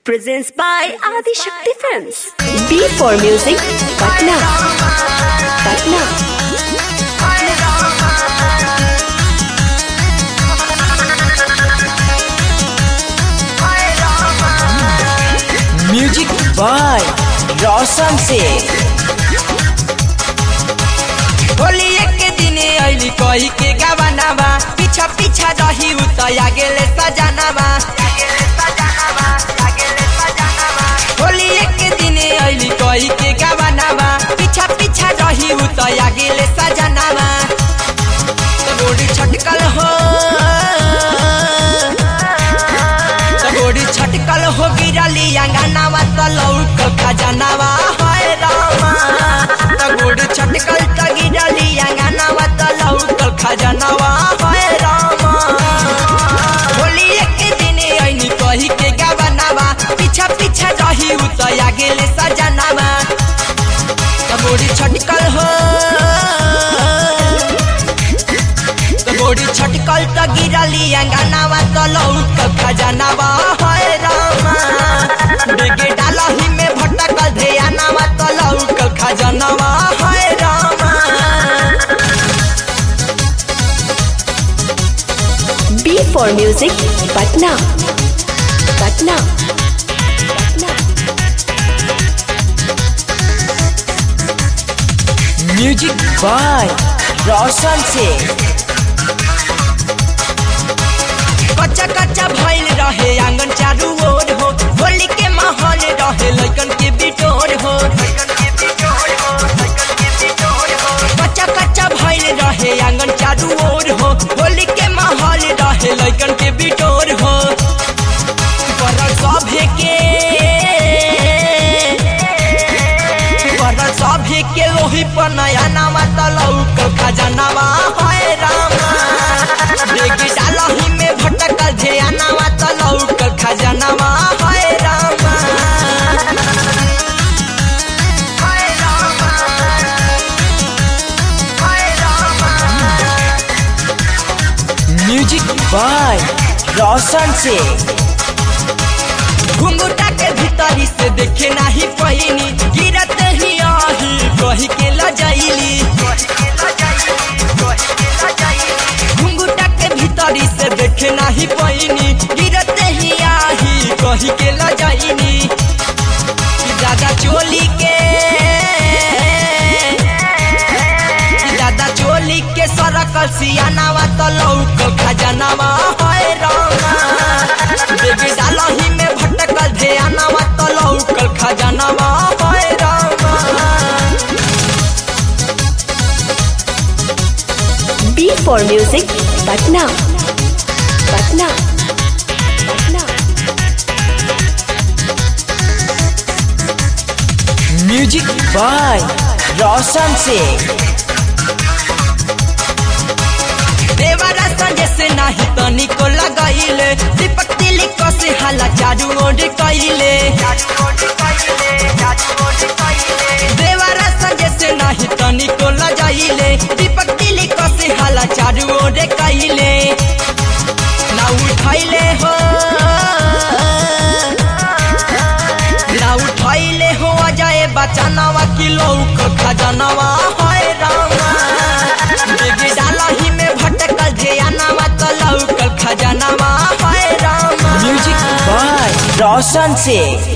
presents by Adi Shakti Films. B for Music, Patna. Patna. Music by Roshan से होली एक दिन अली कही के गवानावा पीछा पीछा रही उतया गेले सजानावा होली एक दिन अली कही के गवानावा पीछा पीछा रही उतया गेले सजानावा गोड़ी छटकल हो गोड़ी छटकल हो गिरली अंगनावा तलौक खजनावा हाय रामा गोड़ी छटकल त गिरली अंगनावा तलौक खजनावा हाय रामा होली एक दिन ऐनी कही के गवनावा पीछा पीछा रही उतया गेले सजनावा गोड़ी छटकल हो गोड़ी छटकल त गिरली अंगनावा तलौक खजनावा हाय रामा बेगे डालही में भटकल ध्यानावा तलौक खजनावा हाय रामा B for Music, Patna. Patna. Patna. Music by Roshan से कच्चा कच्चा भइल रहे आंगन चारू ओर हो होली के माहौल रहे लइकन के बिटोर हो कच्चा कच्चा भइल रहे आंगन चारू ओर हो होली के माहौल रहे लइकन के बिटोर हो पर सभे के पर सभे के लोही पर नया नामा तलौक खजनावा हाय रामा बेगी डालही में भटकल ध्यानावा तलौक खजनावा हाय रामा हाय रामा हाय रामा म्यूजिक बाय रोशन से घुंघुटा के भीतरी से देखे नाही पहिनी गिरत ही आही कही के लजाइली घुंघुटा के भीतरी से देखे नाही पहिनी गिरत ही आही कही के लजाइनी दादा चोली के दादा चोली के सरकल सियानावा तलौक खजनावा हाय रामा बेबी डालही में भटकल ध्यानावा तलौक खजनावा हाय रामा B for Music, Patna. Patna. Patna. Music by Roshan से देवरा संजय से नाही तनी को लगाइले दीपक तिलक से हाला चारू ओर कइले देवरा संजय से नाही तनी को लगाइले दीपक तिलक से हाला चारू ओर कइले ना उठाइले हो ना उठाइले हो अजय बचानावा किलो खजनावा हाय रामा बेबी डालही में भटकल ध्यानावा तलौकल खजनावा हाय रामा म्यूजिक बाय रोशन से